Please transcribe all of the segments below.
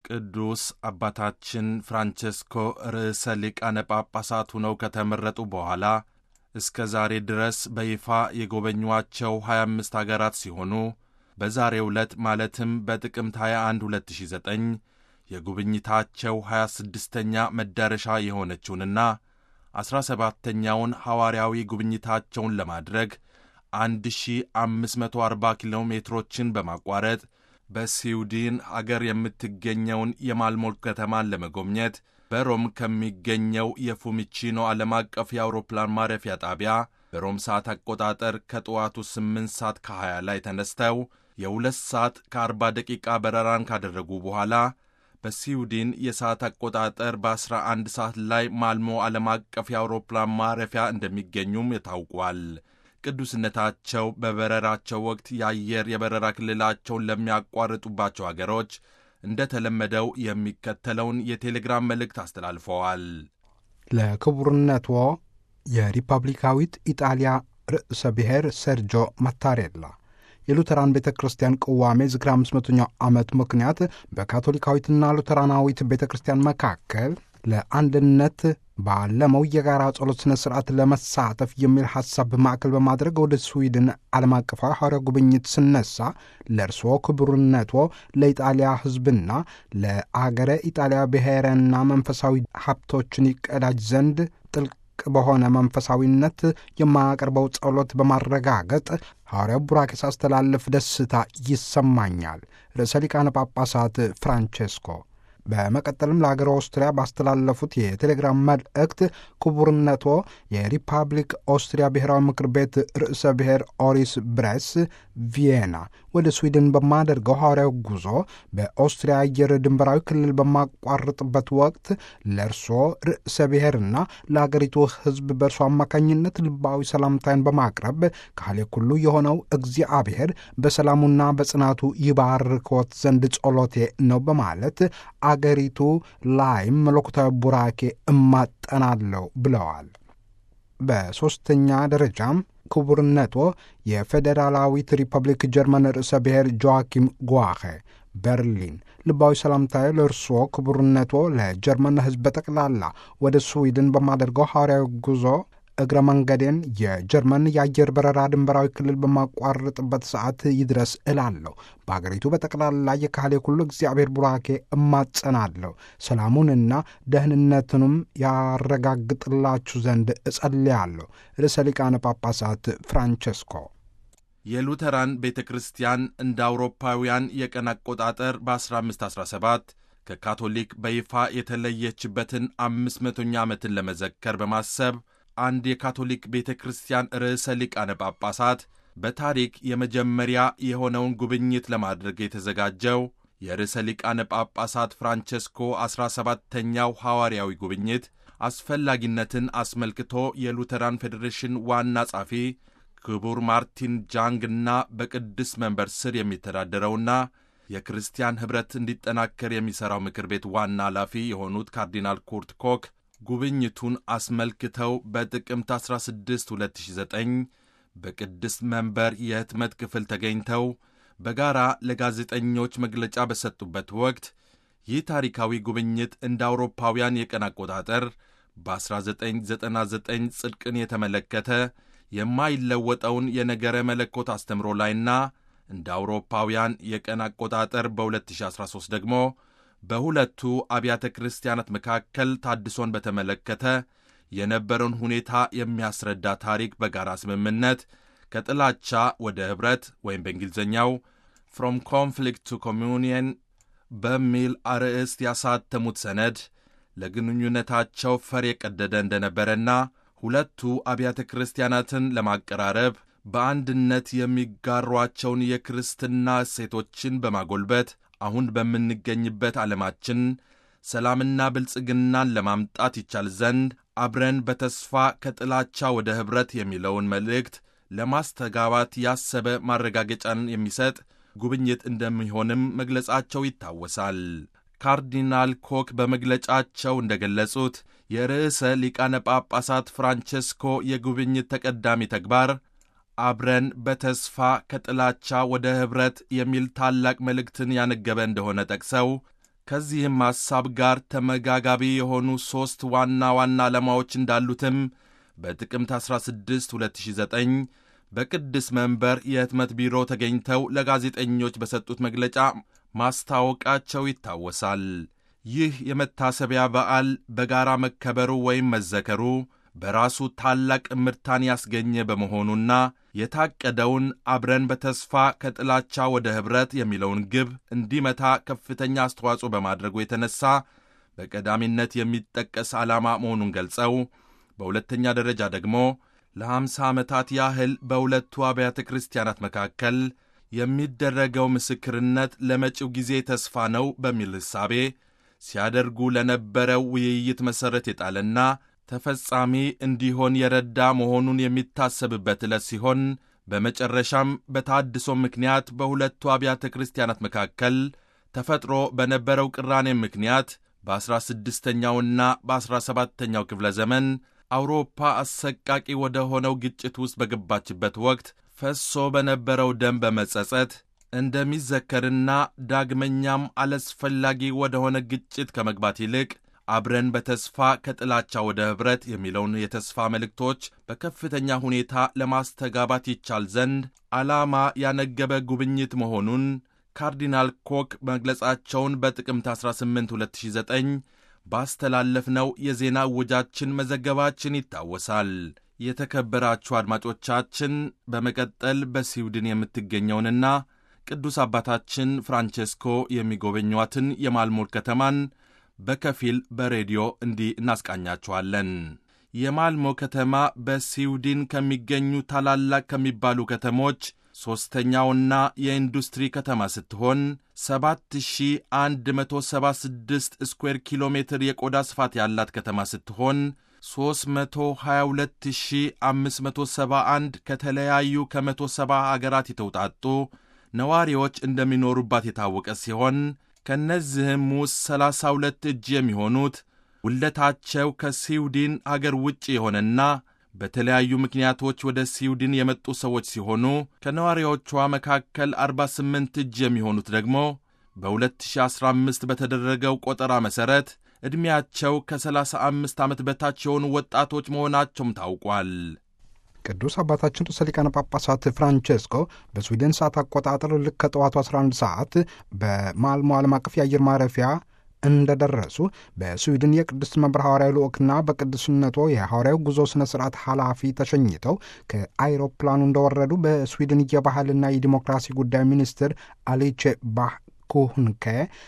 ቅዱስ አባታችን ፍራንቼስኮ ርዕሰ ሊቃነ ጳጳሳት ሆነው ከተመረጡ በኋላ እስከ ዛሬ ድረስ በይፋ የጎበኟቸው 25 አገራት ሲሆኑ በዛሬው ዕለት ማለትም በጥቅምት 21 2009 የጉብኝታቸው 26ኛ መዳረሻ የሆነችውንና 17ተኛውን ሐዋርያዊ ጉብኝታቸውን ለማድረግ 1540 ኪሎ ሜትሮችን በማቋረጥ በስዊድን አገር የምትገኘውን የማልሞል ከተማን ለመጎብኘት በሮም ከሚገኘው የፉሚቺኖ ዓለም አቀፍ የአውሮፕላን ማረፊያ ጣቢያ በሮም ሰዓት አቆጣጠር ከጠዋቱ 8 ሰዓት ከ20 ላይ ተነስተው የሁለት ሰዓት ከ40 ደቂቃ በረራን ካደረጉ በኋላ በስዊድን የሰዓት አቆጣጠር በ11 ሰዓት ላይ ማልሞ ዓለም አቀፍ የአውሮፕላን ማረፊያ እንደሚገኙም ታውቋል። ቅዱስነታቸው በበረራቸው ወቅት የአየር የበረራ ክልላቸውን ለሚያቋርጡባቸው አገሮች እንደተለመደው የሚከተለውን የቴሌግራም መልእክት አስተላልፈዋል። ለክቡርነቶ የሪፐብሊካዊት ኢጣሊያ ርዕሰ ብሔር ሰርጆ ማታሬላ የሉተራን ቤተ ክርስቲያን ቅዋሜ ዝክረ 500ኛው ዓመት ምክንያት በካቶሊካዊትና ሉተራናዊት ቤተ ክርስቲያን መካከል ለአንድነት ባለመው የጋራ ጸሎት ሥነ ሥርዓት ለመሳተፍ የሚል ሐሳብ ማዕከል በማድረግ ወደ ስዊድን ዓለም አቀፋዊ ሐዋርያ ጉብኝት ስነሳ ለእርስዎ ክቡርነቶ ለኢጣሊያ ሕዝብና ለአገረ ኢጣሊያ ብሔርና መንፈሳዊ ሀብቶችን ይቀዳጅ ዘንድ ጥልቅ በሆነ መንፈሳዊነት የማያቀርበው ጸሎት በማረጋገጥ ሐዋርያው ቡራኬ ሳስተላልፍ ደስታ ይሰማኛል። ርዕሰ ሊቃነ ጳጳሳት ፍራንቼስኮ በመቀጠልም ለሀገር ኦስትሪያ ባስተላለፉት የቴሌግራም መልእክት ክቡርነቶ የሪፐብሊክ ኦስትሪያ ብሔራዊ ምክር ቤት ርዕሰ ብሔር ኦሪስ ብሬስ ቪየና ወደ ስዊድን በማደርገው ሐዋርያዊ ጉዞ በኦስትሪያ አየር ድንበራዊ ክልል በማቋርጥበት ወቅት ለእርሶ ርዕሰ ብሔርና ለአገሪቱ ሕዝብ በእርሶ አማካኝነት ልባዊ ሰላምታይን በማቅረብ ካሌ ኩሉ የሆነው እግዚአብሔር በሰላሙና በጽናቱ ይባርክዎት ዘንድ ጸሎቴ ነው በማለት አገሪቱ ላይም መለኮታዊ ቡራኬ እማጠናለሁ ብለዋል። በሦስተኛ ደረጃም ክቡርነቶ የፌዴራላዊት ሪፐብሊክ ጀርመን ርዕሰ ብሔር ጆዋኪም ጓኸ በርሊን ልባዊ ሰላምታዊ ለእርስዎ ክቡርነቶ ለጀርመን ሕዝብ በጠቅላላ ወደ ስዊድን በማደርገው ሐዋርያዊ ጉዞ እግረ መንገዴን የጀርመን የአየር በረራ ድንበራዊ ክልል በማቋርጥበት ሰዓት ይድረስ እላለሁ። በአገሪቱ በጠቅላላ የካህሌ ሁሉ እግዚአብሔር ቡራኬ እማጸናለሁ። ሰላሙንና ደህንነትንም ያረጋግጥላችሁ ዘንድ እጸልያለሁ። ርዕሰ ሊቃነ ጳጳሳት ፍራንቸስኮ የሉተራን ቤተ ክርስቲያን እንደ አውሮፓውያን የቀን አቆጣጠር በ1517 ከካቶሊክ በይፋ የተለየችበትን አምስት መቶኛ ዓመትን ለመዘከር በማሰብ አንድ የካቶሊክ ቤተ ክርስቲያን ርዕሰ ሊቃነ ጳጳሳት በታሪክ የመጀመሪያ የሆነውን ጉብኝት ለማድረግ የተዘጋጀው የርዕሰ ሊቃነ ጳጳሳት ፍራንቸስኮ ዐሥራ ሰባተኛው ሐዋርያዊ ጉብኝት አስፈላጊነትን አስመልክቶ የሉተራን ፌዴሬሽን ዋና ጻፊ ክቡር ማርቲን ጃንግና በቅድስ መንበር ስር የሚተዳደረውና የክርስቲያን ኅብረት እንዲጠናከር የሚሠራው ምክር ቤት ዋና ኃላፊ የሆኑት ካርዲናል ኩርት ኮክ ጉብኝቱን አስመልክተው በጥቅምት 16 2009 በቅድስት መንበር የህትመት ክፍል ተገኝተው በጋራ ለጋዜጠኞች መግለጫ በሰጡበት ወቅት ይህ ታሪካዊ ጉብኝት እንደ አውሮፓውያን የቀን አቆጣጠር በ1999 ጽድቅን የተመለከተ የማይለወጠውን የነገረ መለኮት አስተምሮ ላይና እንደ አውሮፓውያን የቀን አቆጣጠር በ2013 ደግሞ በሁለቱ አብያተ ክርስቲያናት መካከል ታድሶን በተመለከተ የነበረውን ሁኔታ የሚያስረዳ ታሪክ በጋራ ስምምነት ከጥላቻ ወደ ኅብረት ወይም በእንግሊዝኛው ፍሮም ኮንፍሊክት ቱ ኮሚኒየን በሚል አርዕስት ያሳተሙት ሰነድ ለግንኙነታቸው ፈር የቀደደ እንደነበረና ሁለቱ አብያተ ክርስቲያናትን ለማቀራረብ በአንድነት የሚጋሯቸውን የክርስትና እሴቶችን በማጎልበት አሁን በምንገኝበት ዓለማችን ሰላምና ብልጽግናን ለማምጣት ይቻል ዘንድ አብረን በተስፋ ከጥላቻ ወደ ኅብረት የሚለውን መልእክት ለማስተጋባት ያሰበ ማረጋገጫን የሚሰጥ ጉብኝት እንደሚሆንም መግለጻቸው ይታወሳል። ካርዲናል ኮክ በመግለጫቸው እንደገለጹት የርዕሰ ሊቃነ ጳጳሳት ፍራንቸስኮ የጉብኝት ተቀዳሚ ተግባር አብረን በተስፋ ከጥላቻ ወደ ኅብረት የሚል ታላቅ መልእክትን ያነገበ እንደሆነ ጠቅሰው ከዚህም ሐሳብ ጋር ተመጋጋቢ የሆኑ ሦስት ዋና ዋና ዓላማዎች እንዳሉትም በጥቅምት 16 2009 በቅድስ መንበር የህትመት ቢሮ ተገኝተው ለጋዜጠኞች በሰጡት መግለጫ ማስታወቃቸው ይታወሳል። ይህ የመታሰቢያ በዓል በጋራ መከበሩ ወይም መዘከሩ በራሱ ታላቅ እምርታን ያስገኘ በመሆኑና የታቀደውን አብረን በተስፋ ከጥላቻ ወደ ኅብረት የሚለውን ግብ እንዲመታ ከፍተኛ አስተዋጽኦ በማድረጉ የተነሳ በቀዳሚነት የሚጠቀስ ዓላማ መሆኑን ገልጸው በሁለተኛ ደረጃ ደግሞ ለሐምሳ ዓመታት ያህል በሁለቱ አብያተ ክርስቲያናት መካከል የሚደረገው ምስክርነት ለመጪው ጊዜ ተስፋ ነው በሚል ሕሳቤ ሲያደርጉ ለነበረው ውይይት መሠረት የጣለና ተፈጻሚ እንዲሆን የረዳ መሆኑን የሚታሰብበት ዕለት ሲሆን በመጨረሻም በታድሶ ምክንያት በሁለቱ አብያተ ክርስቲያናት መካከል ተፈጥሮ በነበረው ቅራኔ ምክንያት በዐሥራ ስድስተኛውና በዐሥራ ሰባተኛው ክፍለ ዘመን አውሮፓ አሰቃቂ ወደ ሆነው ግጭት ውስጥ በገባችበት ወቅት ፈሶ በነበረው ደም በመጸጸት እንደሚዘከርና ዳግመኛም አላስፈላጊ ወደ ሆነ ግጭት ከመግባት ይልቅ አብረን በተስፋ ከጥላቻ ወደ ኅብረት የሚለውን የተስፋ መልእክቶች በከፍተኛ ሁኔታ ለማስተጋባት ይቻል ዘንድ ዓላማ ያነገበ ጉብኝት መሆኑን ካርዲናል ኮክ መግለጻቸውን በጥቅምት 18 2009 ባስተላለፍነው የዜና እወጃችን መዘገባችን ይታወሳል። የተከበራችሁ አድማጮቻችን፣ በመቀጠል በስዊድን የምትገኘውንና ቅዱስ አባታችን ፍራንቼስኮ የሚጎበኟትን የማልሞር ከተማን በከፊል በሬዲዮ እንዲህ እናስቃኛችኋለን። የማልሞ ከተማ በስዊድን ከሚገኙ ታላላቅ ከሚባሉ ከተሞች ሦስተኛውና የኢንዱስትሪ ከተማ ስትሆን 7176 ስኩዌር ኪሎ ሜትር የቆዳ ስፋት ያላት ከተማ ስትሆን 322571 ከተለያዩ ከ170 አገራት የተውጣጡ ነዋሪዎች እንደሚኖሩባት የታወቀ ሲሆን ከእነዚህም ውስጥ 32 እጅ የሚሆኑት ውለታቸው ከስዊድን አገር ውጭ የሆነና በተለያዩ ምክንያቶች ወደ ስዊድን የመጡ ሰዎች ሲሆኑ ከነዋሪዎቿ መካከል 48 እጅ የሚሆኑት ደግሞ በ2015 በተደረገው ቆጠራ መሠረት ዕድሜያቸው ከ35 ዓመት በታች የሆኑ ወጣቶች መሆናቸውም ታውቋል። ቅዱስ አባታችን ርዕሰ ሊቃነ ጳጳሳት ፍራንቼስኮ በስዊድን ሰዓት አቆጣጠር ልክ ከጠዋቱ 11 ሰዓት በማልሞ ዓለም አቀፍ የአየር ማረፊያ እንደደረሱ በስዊድን የቅድስት መንበር ሐዋርያዊ ልዑክና በቅዱስነቶ የሐዋርያዊ ጉዞ ሥነ ሥርዓት ኃላፊ ተሸኝተው ከአይሮፕላኑ እንደወረዱ በስዊድን የባህልና የዲሞክራሲ ጉዳይ ሚኒስትር አሊቼ ባህ ኩህንከ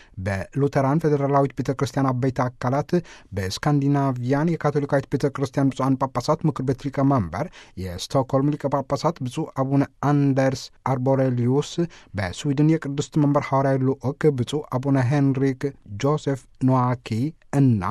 በሉተራን ፌዴራላዊት ቤተ ክርስቲያን አበይት አካላት በስካንዲናቪያን የካቶሊካዊት ቤተ ክርስቲያን ብፁዓን ጳጳሳት ምክር ቤት ሊቀመንበር የስቶክሆልም ሊቀ ጳጳሳት ብፁዕ አቡነ አንደርስ አርቦሬሊዩስ በስዊድን የቅድስት መንበር ሐዋርያዊ ልዑክ ብፁዕ አቡነ ሄንሪክ ጆሴፍ ኖዋኪ እና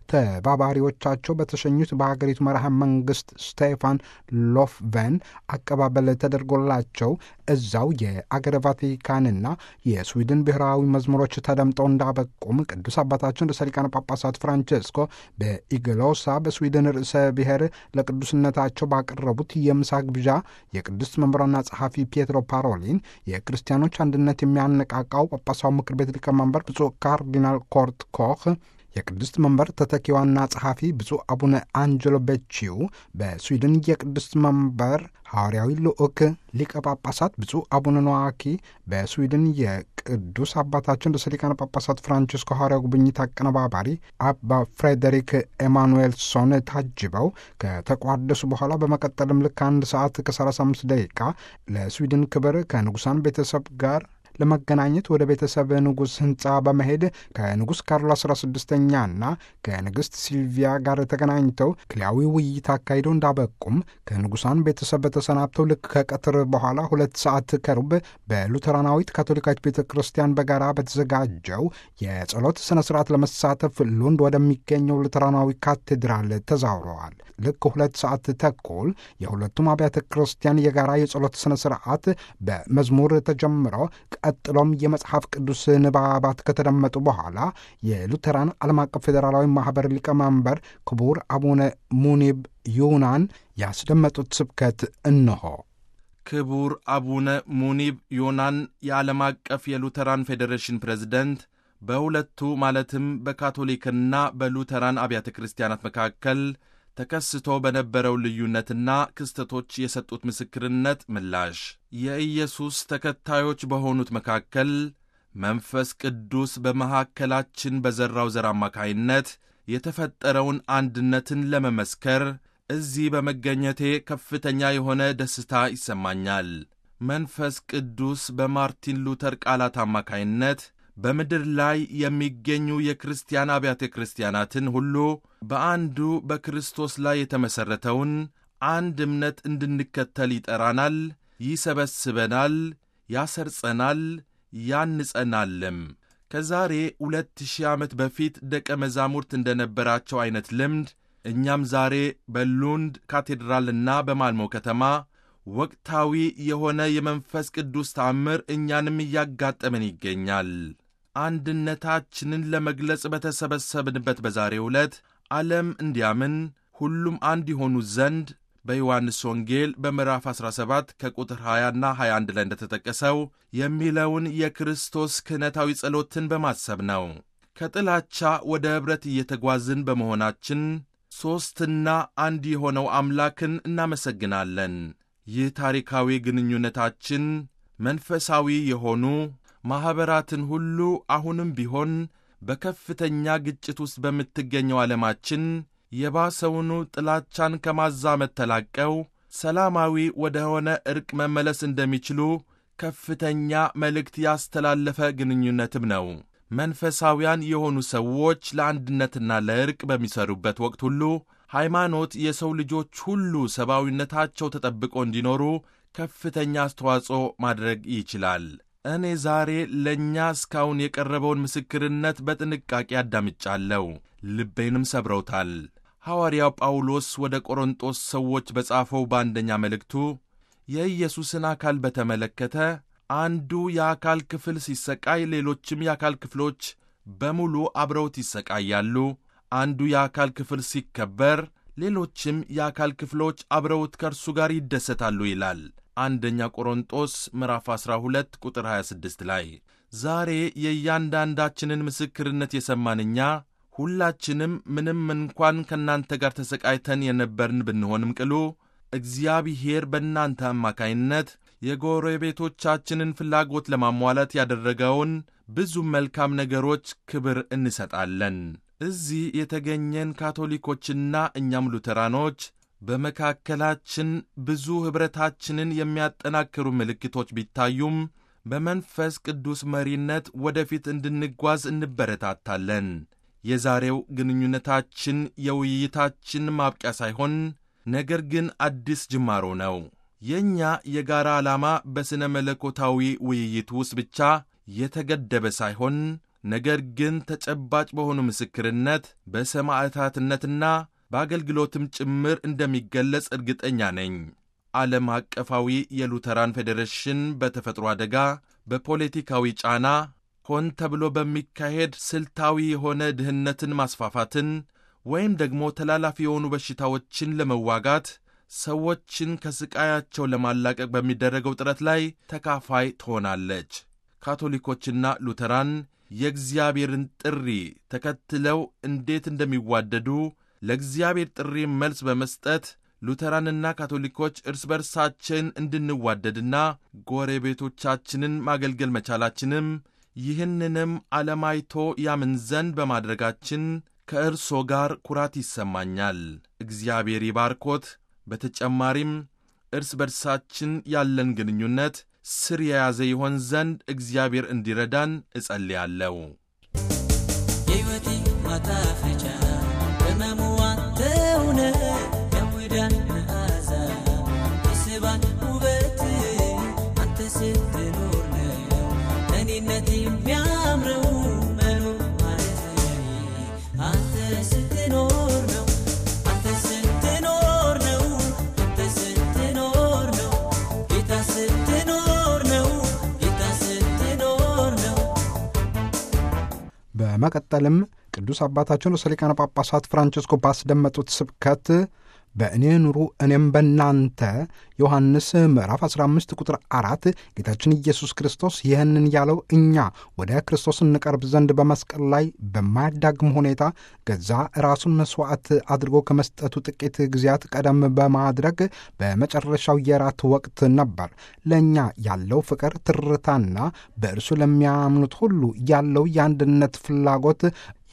ተባባሪዎቻቸው በተሸኙት በሀገሪቱ መርሃ መንግስት ስቴፋን ሎፍቨን አቀባበል ተደርጎላቸው እዛው የአገረ ቫቲካንና የስዊድን ብሔራዊ መዝሙሮች ተደምጠው እንዳበቁም ቅዱስ አባታችን ርዕሰ ሊቃነ ጳጳሳት ፍራንቼስኮ በኢግሎሳ በስዊድን ርዕሰ ብሔር ለቅዱስነታቸው ባቀረቡት የምሳ ግብዣ የቅድስት መንበሯና ጸሐፊ ፒየትሮ ፓሮሊን የክርስቲያኖች አንድነት የሚያነቃቃው ጳጳሳዊ ምክር ቤት ሊቀመንበር ብፁዕ ካርዲናል ኮርት ኮህ የቅድስት መንበር ተተኪዋና ጸሐፊ ብፁዕ አቡነ አንጀሎ ቤቺው በስዊድን የቅድስት መንበር ሐዋርያዊ ልዑክ ሊቀ ጳጳሳት ብፁዕ አቡነ ኖዋኪ በስዊድን የቅዱስ አባታችን ርዕሰ ሊቃነ ጳጳሳት ፍራንቺስኮ ሐዋርያዊ ጉብኝት አቀነባባሪ አባ ፍሬዴሪክ ኤማኑኤልሶን ታጅበው ከተቋደሱ በኋላ በመቀጠልም ልክ አንድ ሰዓት ከ35 ደቂቃ ለስዊድን ክብር ከንጉሳን ቤተሰብ ጋር ለመገናኘት ወደ ቤተሰብ ንጉሥ ሕንፃ በመሄድ ከንጉሥ ካርሎ 16ኛና ከንግሥት ሲልቪያ ጋር ተገናኝተው ክልያዊ ውይይት አካሂደው እንዳበቁም ከንጉሳን ቤተሰብ በተሰናብተው ልክ ከቀትር በኋላ ሁለት ሰዓት ከሩብ በሉተራናዊት ካቶሊካዊት ቤተ ክርስቲያን በጋራ በተዘጋጀው የጸሎት ሥነ ሥርዓት ለመሳተፍ ሉንድ ወደሚገኘው ሉተራናዊ ካቴድራል ተዛውረዋል። ልክ ሁለት ሰዓት ተኩል የሁለቱም አብያተ ክርስቲያን የጋራ የጸሎት ሥነ ሥርዓት በመዝሙር ተጀምሮ ቀጥሎም የመጽሐፍ ቅዱስ ንባባት ከተደመጡ በኋላ የሉተራን ዓለም አቀፍ ፌዴራላዊ ማኅበር ሊቀመንበር ክቡር አቡነ ሙኒብ ዩናን ያስደመጡት ስብከት እንሆ። ክቡር አቡነ ሙኒብ ዮናን የዓለም አቀፍ የሉተራን ፌዴሬሽን ፕሬዝደንት በሁለቱ ማለትም በካቶሊክና በሉተራን አብያተ ክርስቲያናት መካከል ተከስቶ በነበረው ልዩነትና ክስተቶች የሰጡት ምስክርነት ምላሽ የኢየሱስ ተከታዮች በሆኑት መካከል መንፈስ ቅዱስ በመካከላችን በዘራው ዘር አማካይነት የተፈጠረውን አንድነትን ለመመስከር እዚህ በመገኘቴ ከፍተኛ የሆነ ደስታ ይሰማኛል። መንፈስ ቅዱስ በማርቲን ሉተር ቃላት አማካይነት በምድር ላይ የሚገኙ የክርስቲያን አብያተ ክርስቲያናትን ሁሉ በአንዱ በክርስቶስ ላይ የተመሠረተውን አንድ እምነት እንድንከተል ይጠራናል፣ ይሰበስበናል፣ ያሰርጸናል፣ ያንጸናልም። ከዛሬ ሁለት ሺህ ዓመት በፊት ደቀ መዛሙርት እንደነበራቸው ዐይነት ልምድ እኛም ዛሬ በሉንድ ካቴድራልና በማልሞ ከተማ ወቅታዊ የሆነ የመንፈስ ቅዱስ ተአምር እኛንም እያጋጠመን ይገኛል። አንድነታችንን ለመግለጽ በተሰበሰብንበት በዛሬው ዕለት ዓለም እንዲያምን ሁሉም አንድ የሆኑ ዘንድ በዮሐንስ ወንጌል በምዕራፍ 17 ከቁጥር 20ና 21 ላይ እንደተጠቀሰው የሚለውን የክርስቶስ ክህነታዊ ጸሎትን በማሰብ ነው። ከጥላቻ ወደ ኅብረት እየተጓዝን በመሆናችን ሦስትና አንድ የሆነው አምላክን እናመሰግናለን። ይህ ታሪካዊ ግንኙነታችን መንፈሳዊ የሆኑ ማኅበራትን ሁሉ አሁንም ቢሆን በከፍተኛ ግጭት ውስጥ በምትገኘው ዓለማችን የባሰውኑ ጥላቻን ከማዛመት ተላቀው ሰላማዊ ወደ ሆነ ዕርቅ መመለስ እንደሚችሉ ከፍተኛ መልእክት ያስተላለፈ ግንኙነትም ነው። መንፈሳውያን የሆኑ ሰዎች ለአንድነትና ለዕርቅ በሚሰሩበት ወቅት ሁሉ ሃይማኖት የሰው ልጆች ሁሉ ሰብአዊነታቸው ተጠብቆ እንዲኖሩ ከፍተኛ አስተዋጽኦ ማድረግ ይችላል። እኔ ዛሬ ለእኛ እስካሁን የቀረበውን ምስክርነት በጥንቃቄ አዳምጫለሁ፣ ልቤንም ሰብረውታል። ሐዋርያው ጳውሎስ ወደ ቆሮንጦስ ሰዎች በጻፈው በአንደኛ መልእክቱ የኢየሱስን አካል በተመለከተ አንዱ የአካል ክፍል ሲሰቃይ ሌሎችም የአካል ክፍሎች በሙሉ አብረውት ይሰቃያሉ። አንዱ የአካል ክፍል ሲከበር ሌሎችም የአካል ክፍሎች አብረውት ከእርሱ ጋር ይደሰታሉ ይላል። አንደኛ ቆሮንጦስ ምዕራፍ 12 ቁጥር 26 ላይ ዛሬ የእያንዳንዳችንን ምስክርነት የሰማን እኛ ሁላችንም ምንም እንኳን ከእናንተ ጋር ተሰቃይተን የነበርን ብንሆንም ቅሉ እግዚአብሔር በእናንተ አማካይነት የጎረቤቶቻችንን ፍላጎት ለማሟላት ያደረገውን ብዙ መልካም ነገሮች ክብር እንሰጣለን። እዚህ የተገኘን ካቶሊኮችና እኛም ሉተራኖች በመካከላችን ብዙ ኅብረታችንን የሚያጠናክሩ ምልክቶች ቢታዩም በመንፈስ ቅዱስ መሪነት ወደፊት እንድንጓዝ እንበረታታለን። የዛሬው ግንኙነታችን የውይይታችን ማብቂያ ሳይሆን ነገር ግን አዲስ ጅማሮ ነው። የእኛ የጋራ ዓላማ በሥነ መለኮታዊ ውይይት ውስጥ ብቻ የተገደበ ሳይሆን ነገር ግን ተጨባጭ በሆኑ ምስክርነት በሰማዕታትነትና በአገልግሎትም ጭምር እንደሚገለጽ እርግጠኛ ነኝ። ዓለም አቀፋዊ የሉተራን ፌዴሬሽን በተፈጥሮ አደጋ፣ በፖለቲካዊ ጫና፣ ሆን ተብሎ በሚካሄድ ስልታዊ የሆነ ድህነትን ማስፋፋትን ወይም ደግሞ ተላላፊ የሆኑ በሽታዎችን ለመዋጋት ሰዎችን ከስቃያቸው ለማላቀቅ በሚደረገው ጥረት ላይ ተካፋይ ትሆናለች። ካቶሊኮችና ሉተራን የእግዚአብሔርን ጥሪ ተከትለው እንዴት እንደሚዋደዱ ለእግዚአብሔር ጥሪ መልስ በመስጠት ሉተራንና ካቶሊኮች እርስ በርሳችን እንድንዋደድና ጎረቤቶቻችንን ማገልገል መቻላችንም ይህንንም ዓለማይቶ ያምን ዘንድ በማድረጋችን ከእርሶ ጋር ኩራት ይሰማኛል። እግዚአብሔር ይባርኮት። በተጨማሪም እርስ በርሳችን ያለን ግንኙነት ስር የያዘ ይሆን ዘንድ እግዚአብሔር እንዲረዳን እጸልያለሁ። የሕይወቴ ማጣፈጫ ቅመሙዋ ተውነ የሙዳን መዓዛ የስባን ውበት አንተ ስትኖር ነው እኔነት የሚያምረው መኖር ማለት አንተ ስትኖር ነው አንተ ስትኖር ነው አንተ ስትኖር ነው ጌታ ስትኖር ነው ጌታ ስትኖር ነው በመቀጠልም ቅዱስ አባታችን ርዕሰ ሊቃነ ጳጳሳት ፍራንቸስኮ ባስደመጡት ስብከት በእኔ ኑሩ እኔም በእናንተ ዮሐንስ ምዕራፍ 15 ቁጥር አራት ጌታችን ኢየሱስ ክርስቶስ ይህንን ያለው እኛ ወደ ክርስቶስ እንቀርብ ዘንድ በመስቀል ላይ በማያዳግም ሁኔታ ገዛ ራሱን መሥዋዕት አድርጎ ከመስጠቱ ጥቂት ጊዜያት ቀደም በማድረግ በመጨረሻው የራት ወቅት ነበር። ለእኛ ያለው ፍቅር ትርታና በእርሱ ለሚያምኑት ሁሉ ያለው የአንድነት ፍላጎት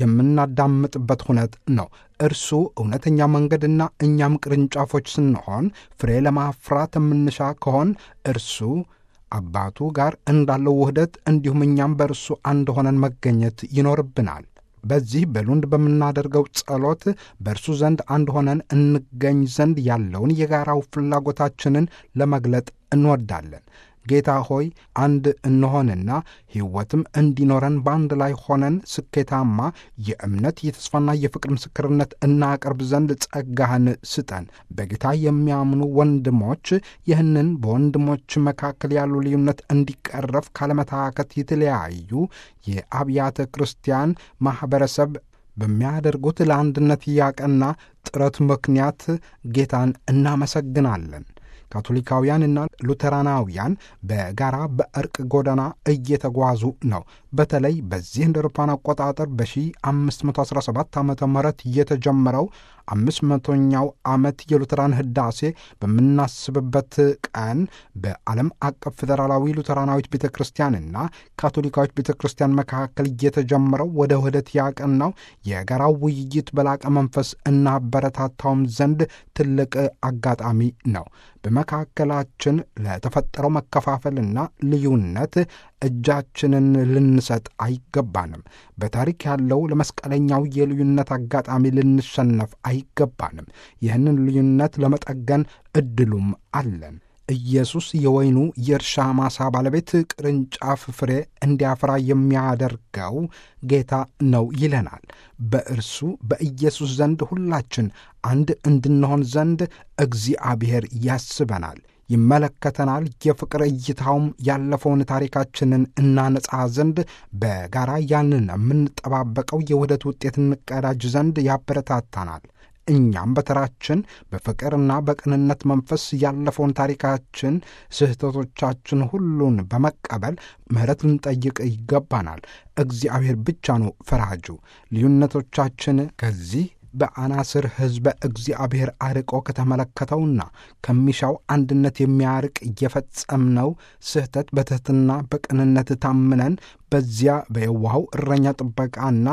የምናዳምጥበት ሁነት ነው። እርሱ እውነተኛ መንገድና እኛም ቅርንጫፎች ስንሆን ፍሬ ለማፍራት የምንሻ ከሆን እርሱ አባቱ ጋር እንዳለው ውህደት እንዲሁም እኛም በእርሱ አንድ ሆነን መገኘት ይኖርብናል። በዚህ በሉንድ በምናደርገው ጸሎት በእርሱ ዘንድ አንድ ሆነን እንገኝ ዘንድ ያለውን የጋራው ፍላጎታችንን ለመግለጥ እንወዳለን። ጌታ ሆይ አንድ እንሆንና ሕይወትም እንዲኖረን በአንድ ላይ ሆነን ስኬታማ የእምነት የተስፋና የፍቅር ምስክርነት እናቀርብ ዘንድ ጸጋህን ስጠን። በጌታ የሚያምኑ ወንድሞች ይህንን በወንድሞች መካከል ያሉ ልዩነት እንዲቀረፍ ካለመታከት የተለያዩ የአብያተ ክርስቲያን ማኅበረሰብ በሚያደርጉት ለአንድነት ያቀና ጥረት ምክንያት ጌታን እናመሰግናለን። ካቶሊካውያንና ሉተራናውያን በጋራ በእርቅ ጎዳና እየተጓዙ ነው። በተለይ በዚህ እንደ አውሮፓውያን አቆጣጠር በ1517 ዓ ም የተጀመረው አምስት መቶኛው ዓመት የሉተራን ህዳሴ በምናስብበት ቀን በዓለም አቀፍ ፌዴራላዊ ሉተራናዊት ቤተ ክርስቲያንና ካቶሊካዊት ቤተ ክርስቲያን መካከል እየተጀመረው ወደ ውህደት ያቀናው የጋራው ውይይት በላቀ መንፈስ እናበረታታውም ዘንድ ትልቅ አጋጣሚ ነው። በመካከላችን ለተፈጠረው መከፋፈልና ልዩነት እጃችንን ልንሰጥ አይገባንም። በታሪክ ያለው ለመስቀለኛው የልዩነት አጋጣሚ ልንሸነፍ አይገባንም። ይህንን ልዩነት ለመጠገን እድሉም አለን። ኢየሱስ የወይኑ የእርሻ ማሳ ባለቤት ቅርንጫፍ ፍሬ እንዲያፈራ የሚያደርገው ጌታ ነው ይለናል። በእርሱ በኢየሱስ ዘንድ ሁላችን አንድ እንድንሆን ዘንድ እግዚአብሔር ያስበናል፣ ይመለከተናል። የፍቅር እይታውም ያለፈውን ታሪካችንን እናነጻ ዘንድ በጋራ ያንን የምንጠባበቀው የውህደት ውጤት እንቀዳጅ ዘንድ ያበረታታናል። እኛም በተራችን በፍቅርና በቅንነት መንፈስ ያለፈውን ታሪካችን፣ ስህተቶቻችን ሁሉን በመቀበል ምሕረት ልንጠይቅ ይገባናል። እግዚአብሔር ብቻ ነው ፈራጁ። ልዩነቶቻችን ከዚህ በአናስር ሕዝበ እግዚአብሔር አርቆ ከተመለከተውና ከሚሻው አንድነት የሚያርቅ እየፈጸምነው ስህተት በትሕትና በቅንነት ታምነን በዚያ በየዋሃው እረኛ ጥበቃና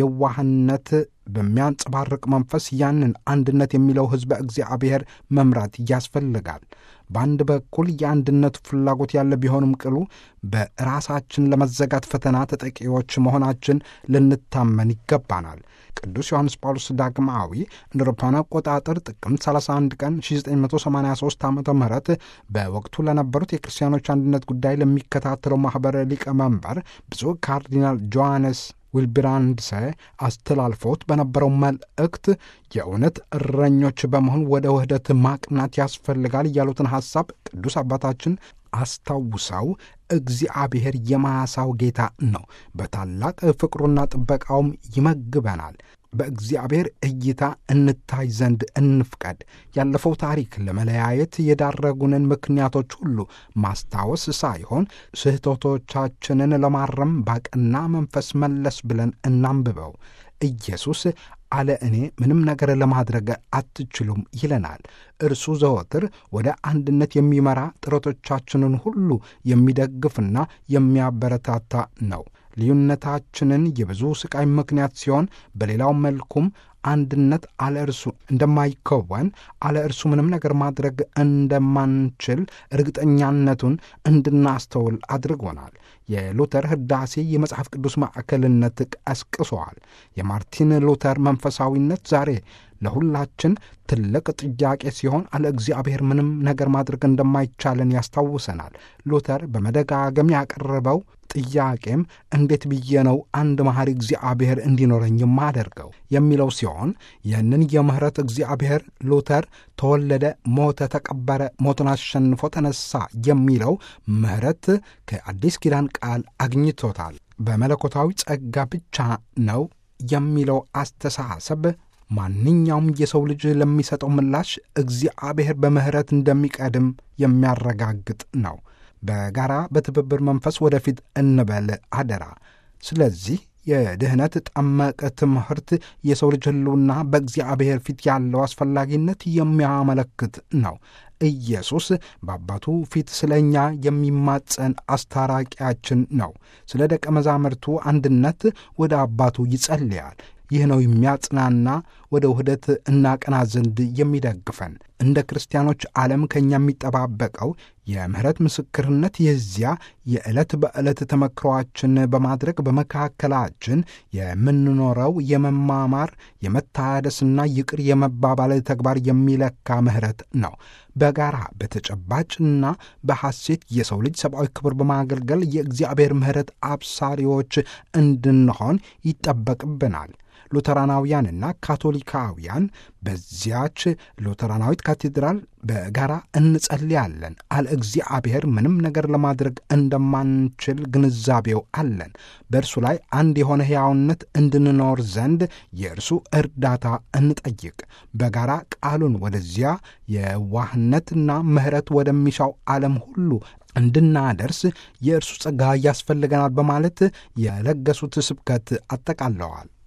የዋህነት በሚያንጸባርቅ መንፈስ ያንን አንድነት የሚለው ሕዝበ እግዚአብሔር መምራት ያስፈልጋል። በአንድ በኩል የአንድነቱ ፍላጎት ያለ ቢሆንም ቅሉ በራሳችን ለመዘጋት ፈተና ተጠቂዎች መሆናችን ልንታመን ይገባናል። ቅዱስ ዮሐንስ ጳውሎስ ዳግማዊ እንደ አውሮፓውያን አቆጣጠር ጥቅምት 31 ቀን 1983 ዓ ም በወቅቱ ለነበሩት የክርስቲያኖች አንድነት ጉዳይ ለሚከታተለው ማኅበር ሊቀመንበር ብፁዕ ካርዲናል ጆሐንስ ዊልብራንድሰ አስተላልፎት በነበረው መልእክት የእውነት እረኞች በመሆን ወደ ውህደት ማቅናት ያስፈልጋል ያሉትን ሐሳብ ቅዱስ አባታችን አስታውሰው እግዚአብሔር የማሳው ጌታ ነው፣ በታላቅ ፍቅሩና ጥበቃውም ይመግበናል። በእግዚአብሔር እይታ እንታይ ዘንድ እንፍቀድ። ያለፈው ታሪክ ለመለያየት የዳረጉንን ምክንያቶች ሁሉ ማስታወስ ሳይሆን ስህተቶቻችንን ለማረም ባቅና መንፈስ መለስ ብለን እናንብበው። ኢየሱስ አለ እኔ ምንም ነገር ለማድረግ አትችሉም ይለናል። እርሱ ዘወትር ወደ አንድነት የሚመራ ጥረቶቻችንን ሁሉ የሚደግፍና የሚያበረታታ ነው። ልዩነታችንን የብዙ ስቃይ ምክንያት ሲሆን፣ በሌላው መልኩም አንድነት አለ እርሱ እንደማይከወን አለ እርሱ ምንም ነገር ማድረግ እንደማንችል እርግጠኛነቱን እንድናስተውል አድርጎናል። የሉተር ሕዳሴ የመጽሐፍ ቅዱስ ማዕከልነት ቀስቅሷል። የማርቲን ሉተር መንፈሳዊነት ዛሬ ለሁላችን ትልቅ ጥያቄ ሲሆን አለ እግዚአብሔር ምንም ነገር ማድረግ እንደማይቻለን ያስታውሰናል። ሉተር በመደጋገም ያቀረበው ጥያቄም እንዴት ብዬ ነው አንድ መሐሪ እግዚአብሔር እንዲኖረኝ የማደርገው የሚለው ሲሆን ይህንን የምሕረት እግዚአብሔር ሉተር ተወለደ፣ ሞተ፣ ተቀበረ፣ ሞትን አሸንፎ ተነሳ የሚለው ምሕረት ከአዲስ ኪዳን ቃል አግኝቶታል። በመለኮታዊ ጸጋ ብቻ ነው የሚለው አስተሳሰብ ማንኛውም የሰው ልጅ ለሚሰጠው ምላሽ እግዚአብሔር በምሕረት እንደሚቀድም የሚያረጋግጥ ነው። በጋራ በትብብር መንፈስ ወደፊት እንበል አደራ። ስለዚህ የድኅነት ጠመቀ ትምህርት የሰው ልጅ ሕልውና በእግዚአብሔር ፊት ያለው አስፈላጊነት የሚያመለክት ነው። ኢየሱስ በአባቱ ፊት ስለ እኛ የሚማጸን አስታራቂያችን ነው። ስለ ደቀ መዛሙርቱ አንድነት ወደ አባቱ ይጸልያል። ይህ ነው የሚያጽናና ወደ ውህደት እናቀና ዘንድ የሚደግፈን። እንደ ክርስቲያኖች ዓለም ከእኛ የሚጠባበቀው የምሕረት ምስክርነት የዚያ የዕለት በዕለት ተመክሯችን በማድረግ በመካከላችን የምንኖረው የመማማር የመታደስና ይቅር የመባባል ተግባር የሚለካ ምሕረት ነው። በጋራ በተጨባጭና በሐሴት የሰው ልጅ ሰብአዊ ክብር በማገልገል የእግዚአብሔር ምሕረት አብሳሪዎች እንድንሆን ይጠበቅብናል። ሉተራናውያንና ካቶሊካውያን በዚያች ሉተራናዊት ካቴድራል በጋራ እንጸልያለን። አለ እግዚአብሔር ምንም ነገር ለማድረግ እንደማንችል ግንዛቤው አለን። በእርሱ ላይ አንድ የሆነ ሕያውነት እንድንኖር ዘንድ የእርሱ እርዳታ እንጠይቅ። በጋራ ቃሉን ወደዚያ የዋህነትና ምሕረት ወደሚሻው ዓለም ሁሉ እንድናደርስ የእርሱ ጸጋ ያስፈልገናል በማለት የለገሱት ስብከት አጠቃለዋል።